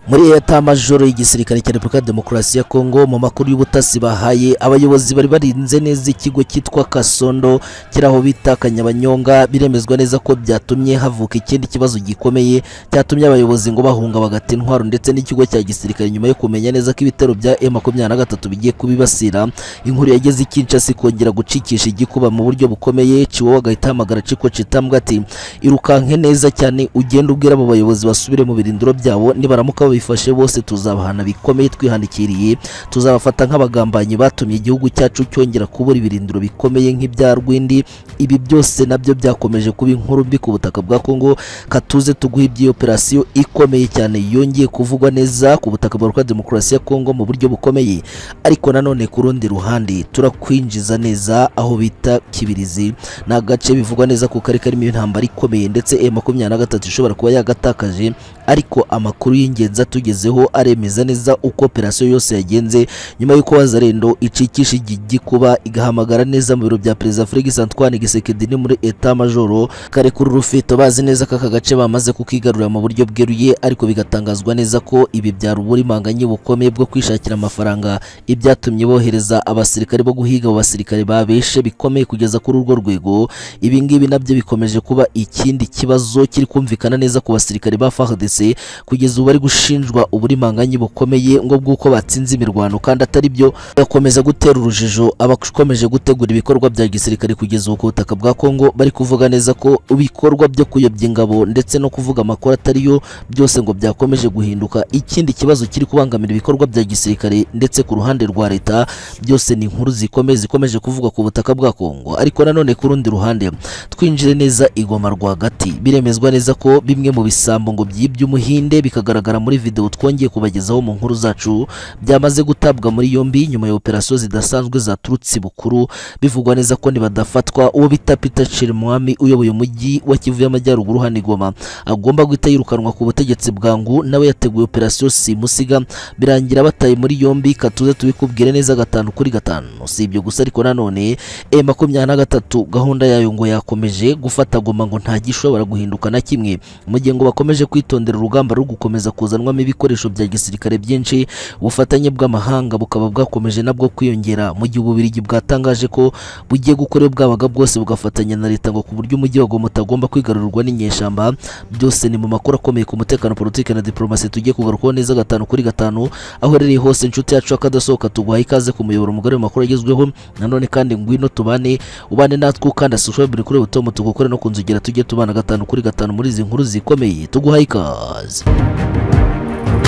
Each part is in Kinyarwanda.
muri eyatamajoro y'igisirikare cya repubulika ya demokarasi ya kongo mu makuru y'ubutasi bahaye abayobozi bari barinze neza ikigo cyitwa kasondo kiri aho bita kanyabanyonga biremezwa neza ko byatumye havuka ikindi kibazo gikomeye cyatumye abayobozi ngo bahunga bagata intwaro ndetse n'ikigo cya gisirikare nyuma yo kumenya neza ko ibitero bya e makumyabiri na gatatu bigiye kubibasira inkuru yageze i kinshasa ikongera gucikisha igikuba mu buryo bukomeye ciwo agahita ahamagara ciko citambwa ati irukanke neza cyane ugenda ubwira abo bayobozi basubire mu birindiro byabo nibaramuka babifashe bose tuzabahana bikomeye twihandikiriye tuzabafata nk'abagambanyi batumye igihugu cyacu cyongera kubura ibirindiro bikomeye nk'ibya rwindi ibi byose nabyo byakomeje kuba inkuru mbi ku butaka bwa kongo katuze tuguha iby'iyo operasiyo ikomeye cyane yongeye kuvugwa neza ku butaka bwa repubulika ya demokarasi ya kongo mu buryo bukomeye ariko nanone ku rundi ruhande turakwinjiza neza aho bita kibirizi ni agace bivugwa neza ko kari karimo intambara ikomeye ndetse e makumyabiri na gatatu ishobora kuba yagatakaje ariko amakuru y'ingenzi atugezeho aremeza neza uko operasiyo yose yagenze nyuma y'uko wazarendo icikisha igikuba igahamagara neza mu biro bya perezida Felix Antoine Gisekedi muri eta majoro kare kuri rufito bazi neza ko aka gace bamaze kukigarurira mu buryo bweruye ariko bigatangazwa neza ko ibi byari uburimanganye bukomeye bwo kwishakira amafaranga ibyatumye bohereza abasirikare bo guhiga abo basirikare babeshe bikomeye kugeza kuri urwo rwego ibi ngibi nabyo bikomeje kuba ikindi kibazo kiri kumvikana neza ku basirikare ba FARDC ndetse kugeza ubu bari gushinjwa uburimanganye bukomeye ngo bw'uko batsinze imirwano kandi atari byo bagakomeza gutera urujijo abakomeje gutegura ibikorwa bya gisirikare kugeza ubu ku butaka bwa kongo bari kuvuga neza ko ibikorwa byo kuyobya ingabo ndetse no kuvuga amakuru atari yo byose ngo byakomeje guhinduka ikindi kibazo kiri kubangamira ibikorwa bya gisirikare ndetse ku ruhande rwa leta byose ni inkuru zikomeye zikomeje kuvuga ku butaka bwa kongo ariko nanone ku rundi ruhande twinjire neza igoma rwagati biremezwa neza ko bimwe mu bisambo ngo byibye umuhinde bikagaragara muri video twongeye kubagezaho mu nkuru zacu byamaze gutabwa muri yombi nyuma ya operasiyo zidasanzwe zaturutse bukuru bivugwa neza ko nibadafatwa uwo bita Peter Chirimwami uyoboye umujyi wa Kivu y'Amajyaruguru hano Goma agomba guhita yirukanwa ku butegetsi bwangu nawe yateguye operasiyo simusiga birangira bataye muri yombi katuze tubikubwire neza gatanu kuri gatanu si ibyo gusa ariko nanone e makumyabiri na gatatu gahunda yayo ngo yakomeje gufata Goma ngo nta gishobora guhinduka na kimwe mu gihe ngo bakomeje kwitondera urugamba rwo gukomeza kuzanwamo ibikoresho bya gisirikare byinshi ubufatanye bw'amahanga bukaba bwakomeje nabwo kwiyongera mu gihe ububirigi bwatangaje ko bugiye gukora bwabaga bwose bugafatanya na leta ngo ku buryo umujyi wa Goma utagomba kwigarurwa n'inyeshyamba byose ni mu makuru akomeye ku mutekano politiki na diplomasi tugiye kugarukaho neza gatanu kuri gatanu aho rero hose inshuti yacu akadasohoka tuguhaye ikaze ku muyoboro mugari makuru agezweho nanone kandi ngwino tubane ubane natwe ukanda subscribe kuri butomo tugukore no kunzugera tujye tubana gatanu kuri gatanu muri izi nkuru zikomeye tuguhaye ikaze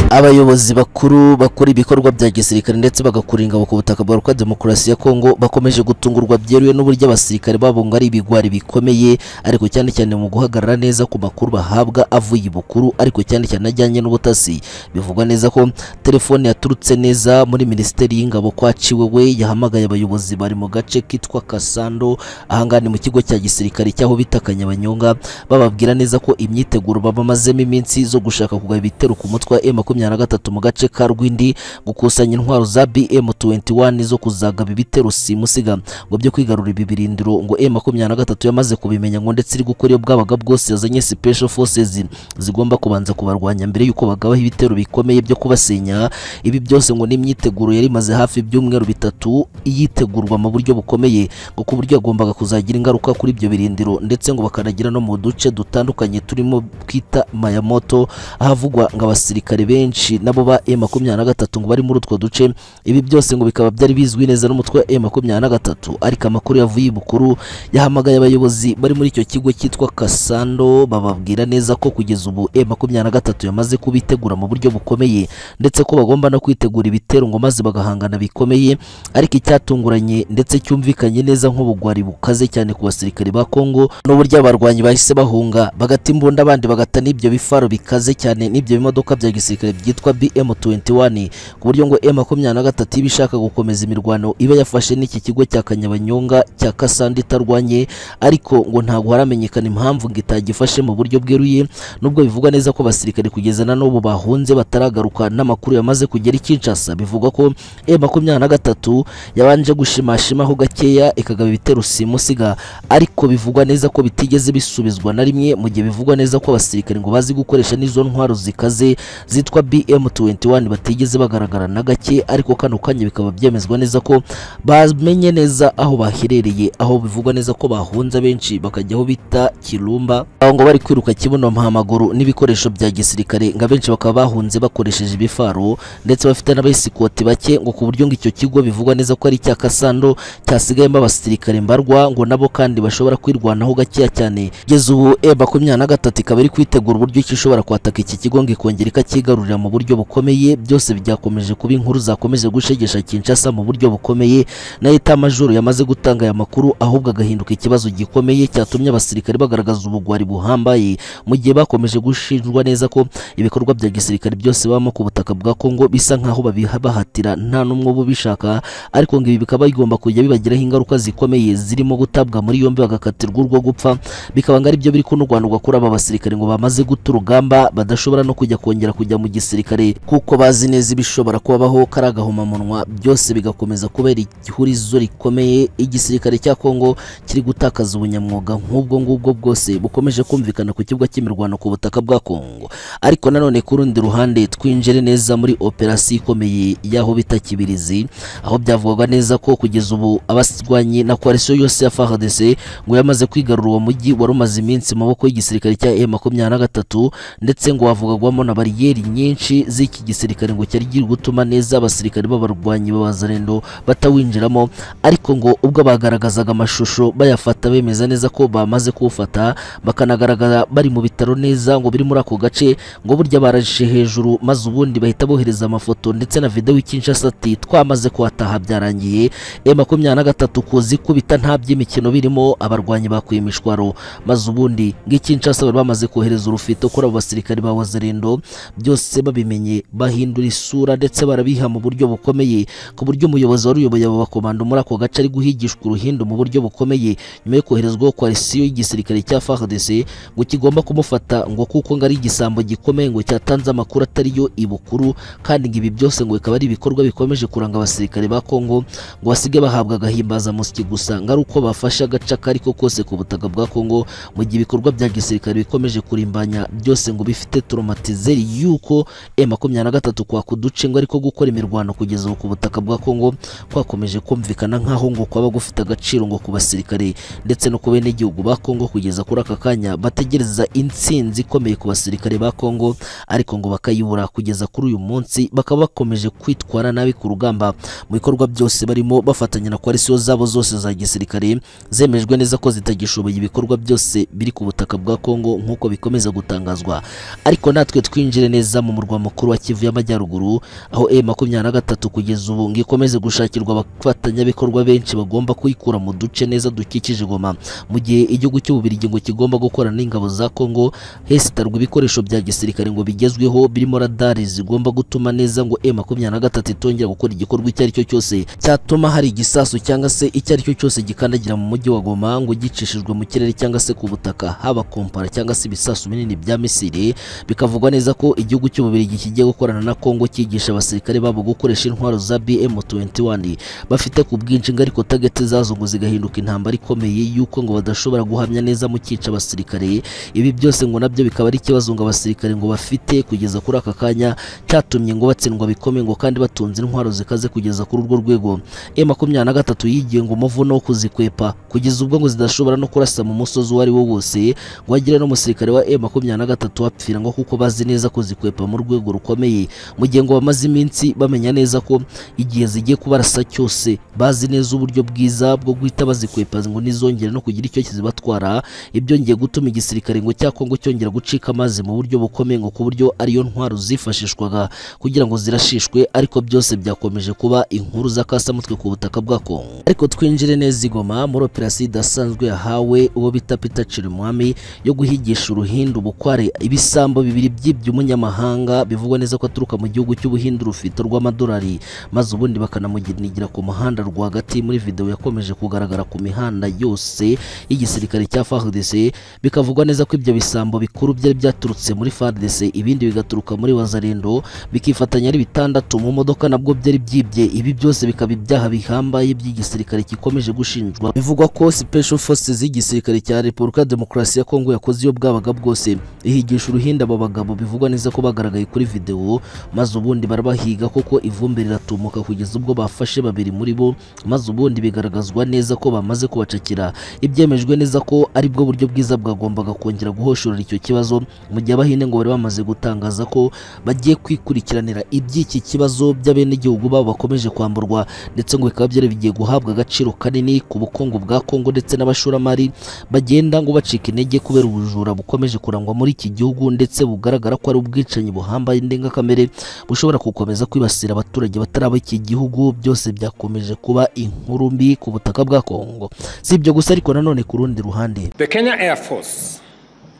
abayobozi bakuru bakora ibikorwa bya gisirikare ndetse bagakura ingabo ku butaka bwa Repubulika Demokarasi ya Kongo bakomeje gutungurwa byeruye n'uburyo abasirikare babo ngo ari ibigwari bikomeye ariko cyane cyane mu guhagarara neza ku makuru bahabwa avuye ibukuru ariko cyane cyane ajyanye n'ubutasi bivugwa neza ko telefone yaturutse neza muri Minisiteri y'Ingabo kwaciwe we yahamagaye abayobozi bari mu gace kitwa Kasando ahangaha ni mu kigo cya gisirikare cyaho bita Kanyabanyonga bababwira neza ko imyiteguro babamazemo iminsi zo gushaka kugaba ibitero ku mutwe wa makumyabiri na gatatu mu gace ka Rwindi gukusanya intwaro za BM21 zo kuzagaba ibitero simusiga ngo byo kwigarura ibi birindiro ngo e makumyabiri na gatatu yamaze kubimenya ngo ndetse iri gukora iyo bwabaga bwose yazanye special forces zigomba kubanza kubarwanya mbere y'uko bagabaho ibitero bikomeye byo kubasenya ibi byose ngo n'imyiteguro yari imaze hafi ibyumweru bitatu iyitegurwa mu buryo bukomeye ngo ku buryo yagombaga kuzagira ingaruka kuri ibyo birindiro ndetse ngo bakanagira no mu duce dutandukanye turimo twita Mayamoto ahavugwa ngo abasirikare benshi nabo ba M23 ngo bari muri utwo duce ibi byose ngo bikaba byari bizwi neza n'umutwe M23 ariko amakuru yavuye bukuru yahamagaye abayobozi bari muri icyo kigo cyitwa Kasando bababwira neza ko kugeza ubu M23 yamaze kubitegura mu buryo bukomeye ndetse ko bagomba no kwitegura ibitero ngo maze bagahangana bikomeye ariko icyatunguranye ndetse cyumvikanye neza nk'ubugwari bukaze cyane ku basirikare ba Kongo n'uburyo abarwanyi bahise bahunga bagata imbunda abandi bagata n'ibyo bifaro bikaze cyane n'ibyo bimodoka bya gisirikare byitwa BM21 ku buryo ngo M23 iba ishaka gukomeza imirwano iba yafashe n'iki kigo cya Kanyabanyonga cya Kasandi itarwanye ariko ngo ntabwo haramenyekana impamvu ngo itagifashe mu buryo bweruye nubwo bivugwa neza ko abasirikare kugeza na n'ubu bahunze bataragaruka n'amakuru yamaze kugera i Kinshasa bivugwa ko M23 yabanje gushimashimaho gakeya ikagaba ibitero simusiga ariko bivugwa neza ko bitigeze bisubizwa na rimwe mu gihe bivugwa neza ko abasirikare ngo bazi gukoresha n'izo ntwaro zikaze zit kitwa BM21 batigeze bagaragara na gake ariko kano kanya bikaba byemezwa neza ko bamenye neza aho baherereye aho bivugwa neza ko bahunze benshi bakajya aho bita Kirumba aho ngo bari kwiruka kibuno mpamaguru n'ibikoresho bya gisirikare ngo abenshi bakaba bahunze bakoresheje ibifaro ndetse bafite n'abayisikoti bake ngo ku buryo ngo icyo kigo bivugwa neza ko ari icya Kasando cyasigayemo abasirikare mbarwa ngo nabo kandi bashobora kwirwanaho gakeya cyane kugeza ubu e makumyabiri na gatatu ikaba iri kwitegura uburyo ki ishobora kwataka iki kigo ngo ikongera ikacyigarurira mu buryo bukomeye byose byakomeje kuba inkuru zakomeje gushegesha Kinshasa mu buryo bukomeye nayo itamajoro yamaze gutanga aya makuru ahubwo agahinduka ikibazo gikomeye cyatumye abasirikare bagaragaza ubugwari buhambaye mu gihe bakomeje gushinjwa neza ko ibikorwa bya gisirikare byose babamo ku butaka bwa Kongo bisa nkaho babibahatira nta n'umwe uba ubishaka ariko ngo ibi bikaba bigomba kujya bibagiraho ingaruka zikomeye zirimo gutabwa muri yombi bagakatirwa urwo gupfa bikaba ngo ari byo biri kunurwanurwa kuri aba basirikare ngo bamaze guta urugamba badashobora no kujya kongera kujya mu gisirikare kuko bazi neza ibishobora kubabaho kari agahomamunwa byose bigakomeza kubera ihurizo rikomeye igisirikare cya Kongo kiri gutakaza ubunyamwuga nk'ubwo ngubwo bwose bukomeje kumvikana ku kibuga cy'imirwano ku butaka bwa Kongo ariko nanone ku rundi ruhande twinjire neza muri operasiyo ikomeye y'aho bita Kibirizi aho byavugwaga neza ko kugeza ubu abasirwanyi na coalition yose ya FARDC ngo yamaze kwigarura uwo mujyi wari umaze iminsi mu maboko y'igisirikare cya M23 ndetse ngo wavugagwamo na bariyeri nyinshi z'iki gisirikare ngo cyari giri gutuma neza abasirikare b'abarwanyi b'abazarendo batawinjiramo ariko ngo ubwo bagaragazaga amashusho bayafata bemeza neza ko bamaze kuwufata bakanagaragara bari mu bitaro neza ngo biri muri ako gace ngo burya barashe hejuru maze ubundi bahita bohereza amafoto ndetse na video Kinshasa ati twamaze kuhataha byarangiye M23 kuzikubita nta by'imikino birimo abarwanyi bakuye imishwaro maze ubundi ng'ikinshasa bari bamaze kohereza urufito kuri abo basirikare ba Wazarendo byose babimenye bahindura isura ndetse barabiha mu buryo bukomeye ku buryo umuyobozi wari uyoboye abo bakomando muri ako gace ari guhigishwa uruhindu mu buryo bukomeye nyuma yo koherezwaho koalisiyo y'igisirikare cya FARDC ngo kigomba kumufata ngo kuko ngo ari igisambo gikomeye ngo cyatanze amakuru atari yo ibukuru kandi ngo ibi byose ngo bikaba ari ibikorwa bikomeje kuranga abasirikare ba Kongo ngo basige bahabwa agahimbazamusyi gusa ngo ari uko bafashe agace kari ko kose ku butaka bwa Kongo mu gihe ibikorwa bya gisirikare bikomeje kurimbanya byose ngo bifite traumatizeri yuko M23 kwaka uduce ngo ariko gukora imirwano kugeza ubu ku butaka bwa Kongo kwakomeje kumvikana nkaho ngo kwaba gufite agaciro ngo ku basirikare ndetse no ku bene igihugu ba Kongo kugeza kuri aka kanya bategereza intsinzi ikomeye ku basirikare ba Kongo ariko ngo bakayibura kugeza kuri uyu munsi bakaba bakomeje kwitwara nabi ku rugamba mu bikorwa byose barimo bafatanya na koalisiyo zabo zose za gisirikare zemejwe neza ko zitagishoboye ibikorwa byose biri ku butaka bwa Kongo nk'uko bikomeza gutangazwa ariko natwe twinjire neza mu murwa mukuru wa Kivu y'Amajyaruguru aho M23 kugeza ubu ngo ikomeze gushakirwa abafatanyabikorwa benshi bagomba kuyikura mu duce neza dukikije Goma mu gihe igihugu cy'Ububirigi ngo kigomba gukora n'ingabo za Kongo hesitarwa ibikoresho bya gisirikare ngo bigezweho birimo radari zigomba gutuma neza ngo M23 itongera gukora igikorwa icyo ari cyo cyose cyatuma hari igisasu cyangwa se icyo ari cyo cyose gikandagira mu mujyi wa Goma ngo gicishijwe mu kirere cyangwa se ku butaka haba kompara cyangwa se ibisasu binini bya Misiri bikavugwa neza ko igihugu cy'Ububirigi kigiye gukorana na Kongo cyigisha abasirikare babo gukoresha intwaro za BM21 bafite ku bwinshi ngo ariko target zazo ngo zigahinduka intambara ikomeye yuko ngo badashobora guhamya neza mu cyica abasirikare ibi byose ngo nabyo bikaba ari ikibazo ngo abasirikare ngo bafite kugeza kuri aka kanya cyatumye ngo batsindwa bikomeye ngo kandi batunze intwaro zikaze kugeza kuri urwo rwego M23 yigiye ngo umuvuno wo kuzikwepa kugeza ubwo ngo zidashobora no kurasa mu musozi uwo ari wo wose ngo hagire n'umusirikare wa M23 wapfira ngo kuko bazi neza ko zikwepa mu rwego rukomeye mu gihe ngo bamaze iminsi bamenya neza ko igihe zigiye kubarasa cyose bazi neza uburyo bwiza bwo guhita bazikwepa ngo nizongere no kugira icyo kizibatwara ibyo ngiye gutuma igisirikare ngo cya Kongo cyongera gucika amazi mu buryo bukomeye ngo ku buryo ariyo ntwaro zifashishwaga kugira ngo zirashishwe ariko byose byakomeje kuba inkuru z'akasamutwe ku butaka bwa Kongo ariko twinjire neza igoma muri operasiyo idasanzwe yahawe uwo bita Peter Chirimwami yo guhigisha uruhindu bukware ibisambo bibiri byibye umunyamahanga bivugwa neza ko aturuka mu gihugu cy'ubuhindu rufite rw'amadolari maze ubundi bakanamuginigira ku muhanda rwagati muri video yakomeje kugaragara ku mihanda yose y'igisirikare cya FARDC bikavugwa neza ko ibyo bisambo bikuru byari byaturutse muri FARDC ibindi bigaturuka muri Wazarendo bikifatanya ari bitandatu mu modoka nabwo byari byibye ibi byose bikaba ibyaha bihambaye by'igisirikare gikomeje gushinjwa bivugwa ko Special Forces y'igisirikare cya Republika Demokarasi ya Kongo yakoze iyo bwabaga bwose ihigisha uruhinda aba bagabo bivugwa neza ko bagaragaye kuri videwo maze ubundi barabahiga koko ivumbi riratumuka kugeza ubwo bafashe babiri muri bo maze ubundi bigaragazwa neza ko bamaze kubacakira ibyemejwe neza ko ari bwo buryo bwiza bwagombaga kongera guhoshorera icyo kibazo mu gihe abahinde ngo bari bamaze gutangaza ko bagiye kwikurikiranira iby'iki kibazo by'abenegihugu babo bakomeje kwamburwa ndetse ngo bikaba byari bigiye guhabwa agaciro kanini ku bukungu bwa Kongo ndetse n'abashoramari bagenda ngo bacika intege kubera ubujura bukomeje kurangwa muri iki gihugu ndetse bugaragara ko ari ubwicanyi buhambaye indengakamere bushobora gukomeza kwibasira abaturage batari ab'iki gihugu byose byakomeje kuba inkuru mbi ku butaka bwa Kongo si ibyo gusa ariko nanone ku rundi ruhande The Kenya Air Force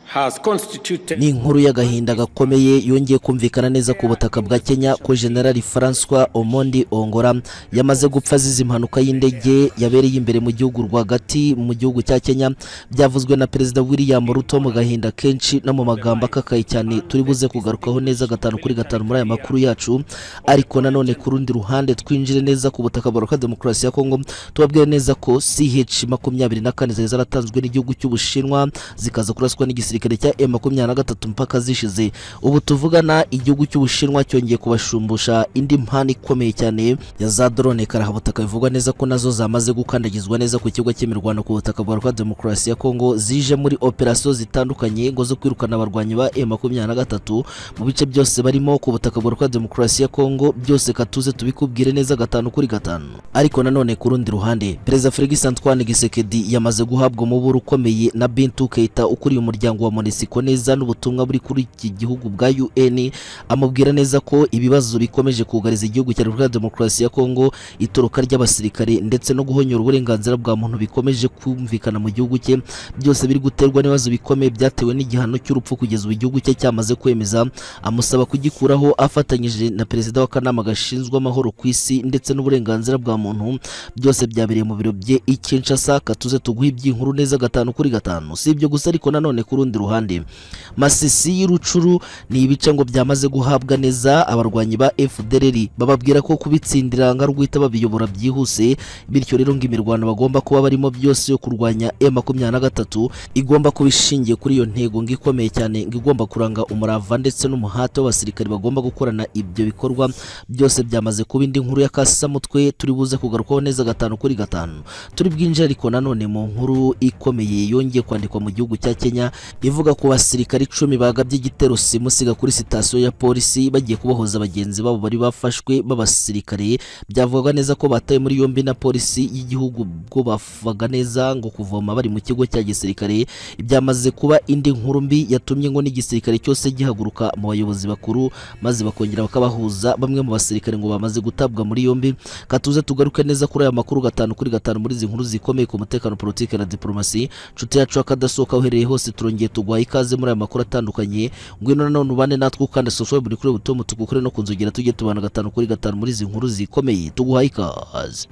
has constituted ni inkuru y'agahinda gakomeye yongeye kumvikana neza ku butaka bwa Kenya ko General Francois Omondi Ongora yamaze gupfa azize impanuka y'indege yabereye imbere mu gihugu rwagati mu gihugu cya Kenya byavuzwe na Perezida William Ruto mu gahinda kenshi no mu magambo akakaye cyane turi buze kugarukaho neza gatanu kuri gatanu muri aya makuru yacu ariko nanone ku rundi ruhande twinjire neza ku butaka baruka demokarasi ya Kongo tubabwire neza ko CH makumyabiri na kane zari zaratanzwe n'igihugu cy'Ubushinwa zikaza kuraswa n'igisirikare igisirikare cya M23 mpaka zishize ubu tuvugana igihugu cy'Ubushinwa cyongeye kubashumbusha indi mpano ikomeye cyane ya za drone karahabutaka bivugwa neza ko nazo zamaze gukandagizwa neza ku kigo cy'imirwano ku butaka bwa Rwanda Demokarasi ya Kongo zije muri operasiyo zitandukanye ngo zo kwirukana abarwanyi ba M23 mu bice byose barimo ku butaka bwa Rwanda Demokarasi ya Kongo byose katuze tubikubwire neza gatanu kuri gatanu ariko nanone ku rundi ruhande Perezida Felix Antoine Gisekedi yamaze guhabwa umuburo ukomeye na Bintou Keita ukuriye umuryango wa Monisiko neza n'ubutumwa buri kuri iki gihugu bwa UN amubwira neza ko ibibazo bikomeje kugariza igihugu cya Repubulika ya Demokarasi ya Kongo itoroka ry'abasirikare ndetse no guhonyora uburenganzira bwa muntu bikomeje kumvikana mu gihugu cye byose biri guterwa n'ibibazo bikomeye byatewe n'igihano cy'urupfu kugeza ubu igihugu cye cyamaze kwemeza amusaba kugikuraho afatanyije na perezida w'akanama gashinzwe amahoro ku isi ndetse n'uburenganzira bwa muntu byose byabereye mu biro bye i Kinshasa katuze tuguhe iby'inkuru neza gatanu kuri gatanu si ibyo gusa ariko nanone ku rundi ruhande masisi y'urucuru ni ibice ngo byamaze guhabwa neza abarwanyi ba FDLR bababwira ko kubitsindira nka rwita babiyobora byihuse bityo rero ngo imirwano bagomba kuba barimo byose yo kurwanya M23 igomba kuba ishingiye kuri iyo ntego ngo ikomeye cyane ngo igomba kuranga umurava ndetse n'umuhate w'abasirikari bagomba gukorana ibyo bikorwa byose byamaze kuba indi nkuru ya kasamutwe turi buze kugarukaho neza gatanu kuri gatanu turi bwinjire ariko nanone mu nkuru ikomeye yongeye kwandikwa mu gihugu cya Kenya ivuga ku basirikari icumi bagabye igitero simusiga kuri sitasiyo ya polisi bagiye kubohoza bagenzi babo bari bafashwe b'abasirikare byavugaga neza ko batawe muri yombi na polisi y'igihugu ubwo bavugaga neza ngo kuvoma bari mu kigo cya gisirikare byamaze kuba indi nkuru mbi yatumye ngo n'igisirikare cyose gihaguruka mu bayobozi bakuru maze bakongera bakabahuza bamwe mu basirikare ngo bamaze gutabwa muri yombi katuze tugaruke neza kuri aya makuru gatanu kuri gatanu muri izi nkuru zikomeye ku mutekano politike na diplomasi nshuti yacu akadasohoka uhereye hose turongeye tuguhaye ikaze muri aya makuru atandukanye ngwino nanone ubane natwe ukanda subscribe buri kuri butomu tugukore no kunzogera tujye tubana gatanu kuri gatanu muri izi nkuru zikomeye tuguhaye ikaze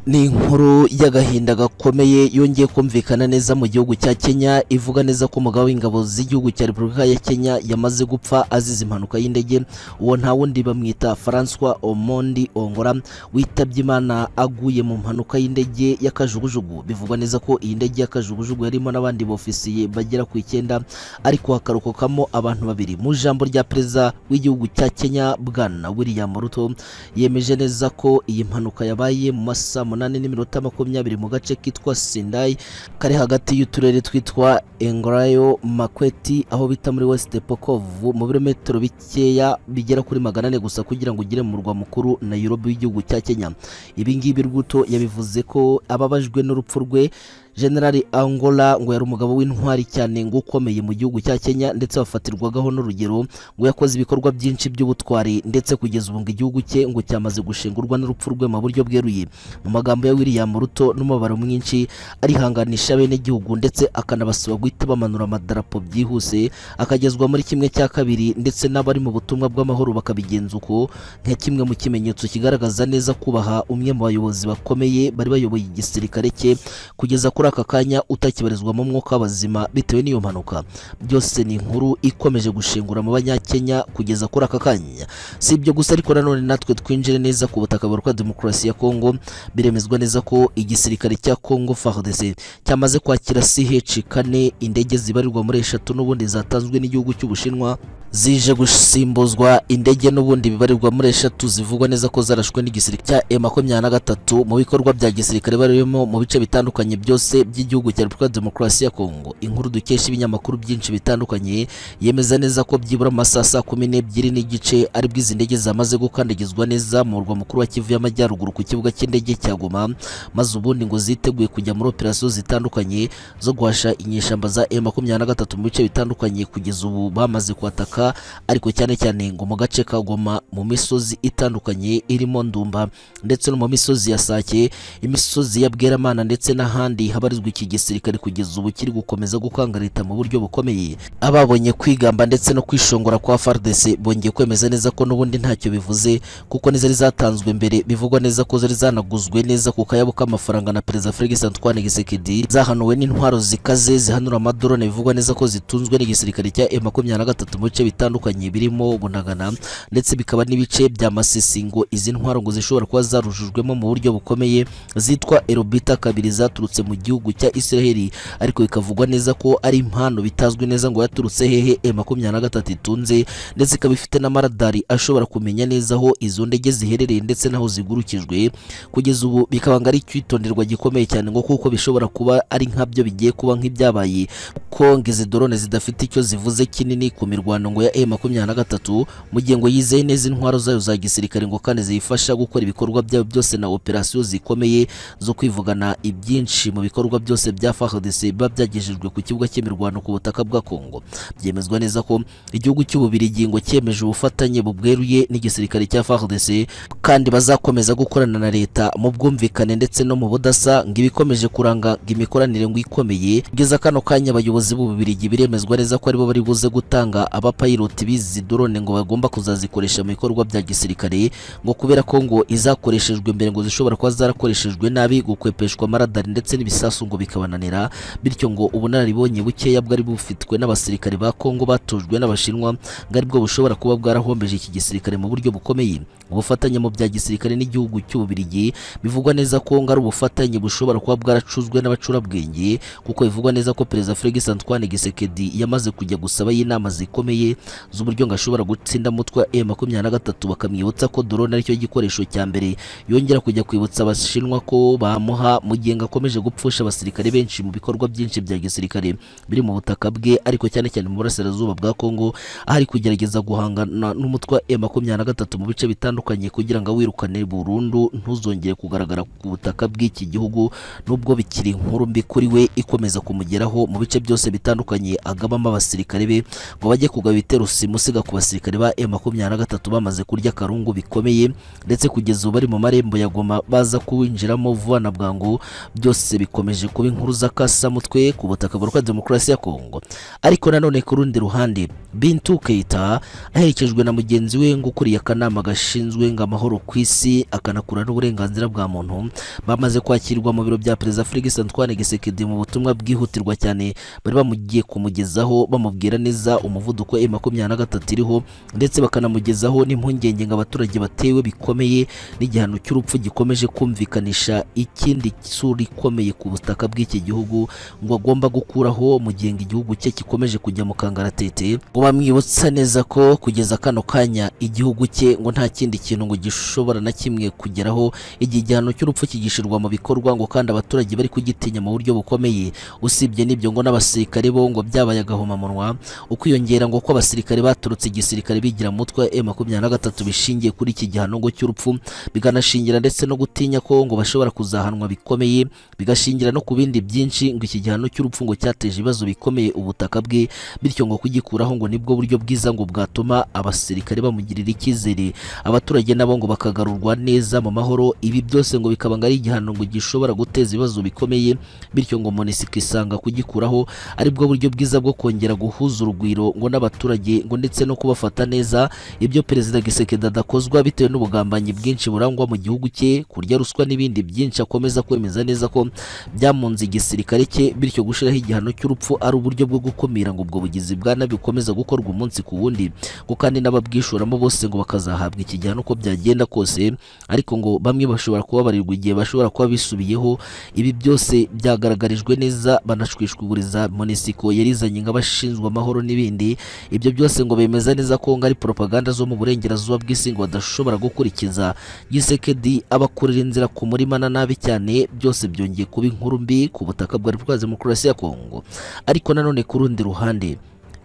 ni inkuru y'agahinda gakomeye yongeye kumvikana neza mu gihugu cya Kenya ivuga neza ko umugabo w'ingabo z'igihugu cya Repubulika ya Kenya yamaze gupfa azize impanuka y'indege uwo nta wundi bamwita Francois Omondi Ongora witabye Imana aguye mu mpanuka y'indege y'akajugujugu bivugwa neza ko iyi ndege y'akajugujugu yarimo n'abandi bofisiye bagera ku icyenda ariko hakarokokamo abantu babiri mu ijambo rya perezida w'igihugu cya Kenya Bwana William Ruto yemeje neza ko iyi mpanuka yabaye mu masaha munani n'iminota makumyabiri mu gace kitwa Sindai kari hagati y'uturere twitwa Engrayo Makweti aho bita muri West Pokovu mu birometero bikeya bigera kuri magana ane gusa kugira ngo ugere mu murwa mukuru Nairobi w'igihugu cya Kenya ibi ngibi Ruto yabivuze ko ababajwe n'urupfu rwe General Angola ngo yari umugabo w'intwari cyane ngo ukomeye mu gihugu cya Kenya ndetse wafatirwagaho n'urugero ngo yakoze ibikorwa byinshi by'ubutwari ndetse kugeza ubu ngo igihugu cye ngo cyamaze gushingurwa n'urupfu rwe mu buryo bweruye mu magambo ya William Ruto n'umubabaro mwinshi arihanganisha bene gihugu ndetse akanabasaba guhita bamanura amadarapo byihuse akagezwa muri kimwe cya kabiri ndetse n'abari mu butumwa bw'amahoro bakabigenza uko nka kimwe mu kimenyetso kigaragaza neza kubaha umwe mu bayobozi bakomeye bari bayoboye igisirikare cye kugeza ku kuri aka kanya utakibarizwa mu mwuka w'abazima bitewe n'iyo mpanuka byose ni inkuru ikomeje gushengura mu banyakenya kugeza kuri aka kanya si ibyo gusa ariko nanone natwe twinjire neza ku butaka bwa demokarasi ya kongo biremezwa neza ko igisirikare cya kongo FARDC cyamaze kwakira CH kane indege zibarirwa muri eshatu n'ubundi zatanzwe n'igihugu cy'ubushinwa zije gusimbuzwa indege n'ubundi bibarirwa muri eshatu zivugwa neza ko zarashwe n'igisirikare cya M makumyabiri na gatatu mu bikorwa bya gisirikare barimo mu bice bitandukanye byose by'igihugu cya Repubulika Demokarasi ya Kongo inkuru dukesha ibinyamakuru byinshi bitandukanye yemeza neza ko byibura amasaha saa kumi n'ebyiri n'igice aribwo izi ndege zamaze gukandagizwa neza mu murwa mukuru wa Kivu y'Amajyaruguru ku kibuga cy'indege cya Goma maze ubundi ngo ziteguye kujya muri operasiyo zitandukanye zo guhasha inyeshyamba za M makumyabiri na gatatu mu bice bitandukanye kugeza ubu bamaze kuhataka ariko cyane cyane ngo mu gace ka Goma mu misozi itandukanye irimo Ndumba ndetse no mu misozi ya Sake imisozi ya Bweramana ndetse n'ahandi habarizwa iki gisirikare kugeza ubu kiri gukomeza gukangarita mu buryo bukomeye ababonye kwigamba ndetse no kwishongora kwa FARDC bongeye kwemeza neza ko n'ubundi ntacyo bivuze kuko nizari zatanzwe mbere bivugwa neza ko zari zanaguzwe neza ku kayabo k'amafaranga na perezida Felix Antoine Tshisekedi zahanuwe n'intwaro zikaze zihanura amadorone bivugwa neza ko zitunzwe n'igisirikare cya M23 mu bice bitandukanye birimo Bunagana ndetse bikaba n'ibice bya Masisi ngo izi ntwaro ngo zishobora kuba zarujujwemo mu buryo bukomeye zitwa Erobita kabiri zaturutse mu gihugu cya Israeli ariko bikavugwa neza ko ari impano bitazwi neza ngo yaturutse hehe M23 itunze ndetse ikaba ifite n'amaradari ashobora kumenya neza aho izo ndege ziherereye ndetse n'aho zigurukijwe kugeza ubu bikaba ngo ari icyitonderwa gikomeye cyane ngo kuko bishobora kuba ari nkabyo bigiye kuba nk'ibyabaye kuko ngo izi drone zidafite icyo zivuze kinini ku mirwano ngo ya M23 mu gihe ngo yizeye neza intwaro zayo za gisirikare ngo kandi ziyifasha gukora ibikorwa byayo byose na operasiyo zikomeye zo kwivugana ibyinshi mu bikorwa byose bya FARDC biba byagejejwe ku kibuga cy'imirwano ku butaka bwa Kongo byemezwa neza ko igihugu cy'ububirigi ngo cyemeje ubufatanye bubweruye n'igisirikare cya FARDC kandi bazakomeza gukorana na leta mu bwumvikane ndetse no mu budasa ngo ibikomeje kuranga ngo imikoranire ngo ikomeye kugeza kano kanya abayobozi b'ububirigi biremezwa neza ko aribo bari buze gutanga abapayiroti bizi drone ngo bagomba kuzazikoresha mu bikorwa bya gisirikare ngo kubera ko ngo izakoreshejwe mbere ngo zishobora kuba zarakoreshejwe nabi gukwepeshwa amaradari ndetse n'ibisasu ngo bikabananira bityo ngo ubunararibonye bukeya bwari bufitwe n'abasirikare ba Kongo batojwe n'abashinwa ngo aribwo bushobora kuba bwarahombeje iki gisirikare mu buryo bukomeye ubufatanye mu bya gisirikare n'igihugu cy'ububirigi bivugwa neza ko ngo ari ubufatanye bushobora kuba bwaracuzwe n'abacurabwenge kuko bivugwa neza ko perezida Felix Antoine Gisekedi yamaze kujya gusaba inama zikomeye z'uburyo ngo ashobora gutsinda mutwa M23 bakamwibutsa ko drone aricyo gikoresho cya mbere yongera kujya kwibutsa abashinwa ko bamuha mu gihe ngo akomeje gupfusha abasirikare benshi mu bikorwa byinshi bya gisirikare biri mu butaka bwe ariko cyane cyane mu burasirazuba bwa Kongo aho ari kugerageza guhangana n'umutwa M23 mu bice bitandukanye kugira ngo awirukane burundu ntuzongere kugaragara ku butaka bw'iki gihugu nubwo bikiri inkuru mbi kuri we ikomeza kumugeraho mu bice byose bitandukanye agabamo abasirikare be ngo bajye kugaba ibitero simusiga ku basirikare ba M23 bamaze kurya akarungu bikomeye ndetse kugeza ubu bari mu marembo ya Goma baza kuwinjiramo vuba na bwangu byose bikomeje kuba inkuru z'akasamutwe ku butaka bwa demokarasi ya Kongo ariko nanone ku rundi ruhande Bintou Keita aherekejwe na mugenzi we ngo ukuriye akanama gashinzwe ngo amahoro ku isi akanakura n'uburenganzira bwa muntu bamaze kwakirwa mu biro bya Perezida Felix Antoine Tshisekedi mu butumwa bwihutirwa cyane bari bamugiye kumugezaho bamubwira neza umuvuduko M makumyabiri na gatatu iriho ndetse bakanamugezaho n'impungenge ngo abaturage batewe bikomeye n'igihano cy'urupfu gikomeje kumvikanisha ikindi sura ikomeye ku butaka bw'iki gihugu ngo agomba gukuraho mu gihe ngo igihugu cye gikomeje kujya mu kangaratete ngo bamwibutsa neza ko kugeza kano kanya igihugu cye ngo nta kindi kintu ngo gishobora na kimwe kugeraho igihe igihano cy'urupfu kigishirwa mu bikorwa ngo kandi abaturage bari kugitinya mu buryo bukomeye usibye n'ibyo ngo n'abasirikare bo ngo byabaye agahomamunwa ukwiyongera ngo ko abasirikare baturutse igisirikare bigira mutwe M23 bishingiye kuri iki gihano ngo cy'urupfu biganashingira ndetse no gutinya ko ngo bashobora kuzahanwa bikomeye bigashingira no ku bindi byinshi ngo iki gihano cy'urupfu ngo cyateje ibibazo bikomeye ubutaka bwe bityo ngo kugikuraho ngo nibwo buryo bwiza ngo bwatuma abasirikare bamugirira icyizere abaturage nabo ngo bakagarurwa neza mu mahoro ibi byose ngo bikaba ngo ari igihano ngo gishobora guteza ibibazo bikomeye bityo ngo monisi ikisanga kugikuraho aribwo buryo bwiza bwo kongera guhuza urugwiro ngo n'abaturage ngo ndetse no kubafata neza ibyo perezida Gisekedi adakozwa bitewe n'ubugambanyi bwinshi burangwa mu gihugu cye kurya ruswa n'ibindi byinshi akomeza kwemeza neza ko byamunze igisirikare cye bityo gushyiraho igihano cy'urupfu ari uburyo bwo gukumira ngo ubwo bugizi bwa nabi bukomeza gukorwa umunsi ku wundi ngo kandi n'ababwishoramo bose ngo bakazahabwa iki gihano uko byagenda kose ariko ngo bamwe bashobora kubabarirwa igihe bashobora kuba bisubiyeho ibi byose byagaragarijwe neza banashwishwiguriza monisiko yarizanye nk'abashinzwe amahoro n'ibindi ibyo byose ngo bemeza neza ko ngo ari propaganda zo mu burengerazuba bw'isi ngo badashobora gukurikiza gisekedi abakurira inzira ku murima na nabi cyane byose byongeye kuba inkuru mbi ku butaka bwa repubulika ya demokarasi ya kongo ariko nanone ku rundi ruhande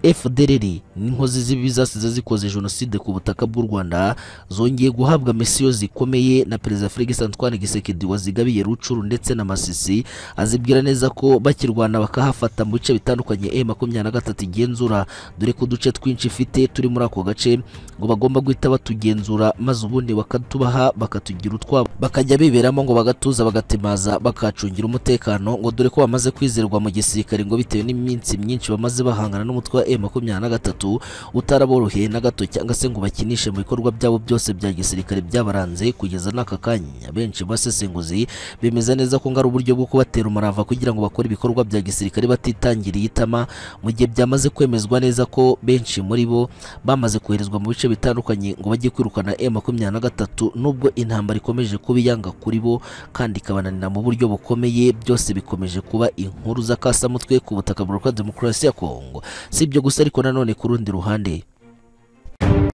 FDLR n'inkozi z'ibibi zasize zikoze jenoside ku butaka bw'u Rwanda zongeye guhabwa misiyo zikomeye na Perezida Felix Antoine Gisekedi wazigabiye Rucuru ndetse na Masisi azibwira neza ko bakirwana bakahafata mu bice bitandukanye M23 igenzura dore ko uduce twinshi ifite turi muri ako gace ngo bagomba guhita batugenzura maze ubundi bakatubaha bakatugira utwabo bakajya biberamo ngo bagatuza bagatemaza bakacungira umutekano ngo dore ko bamaze kwizerwa mu gisirikare ngo bitewe n'iminsi myinshi bamaze bahangana n'umutwe wa M23 utaraboroheye na gato cyangwa se ngo bakinishe mu bikorwa byabo byose bya gisirikare byabaranze kugeza n'aka kanya benshi basesenguzi bemeza neza ko ngo ari uburyo bwo kubatera umurava kugira ngo bakore ibikorwa bya gisirikare batitangiriye itama mu gihe byamaze kwemezwa neza ko benshi muri bo bamaze koherezwa mu bice bitandukanye ngo bajye kwirukana M23 nubwo intambara ikomeje kuba iyanga kuri bo kandi ikabananira mu buryo bukomeye byose bikomeje kuba inkuru z'akasamutwe ku butaka bwa Demokarasi ya Kongo si ibyo gusa ariko nanone ku rundi ruhande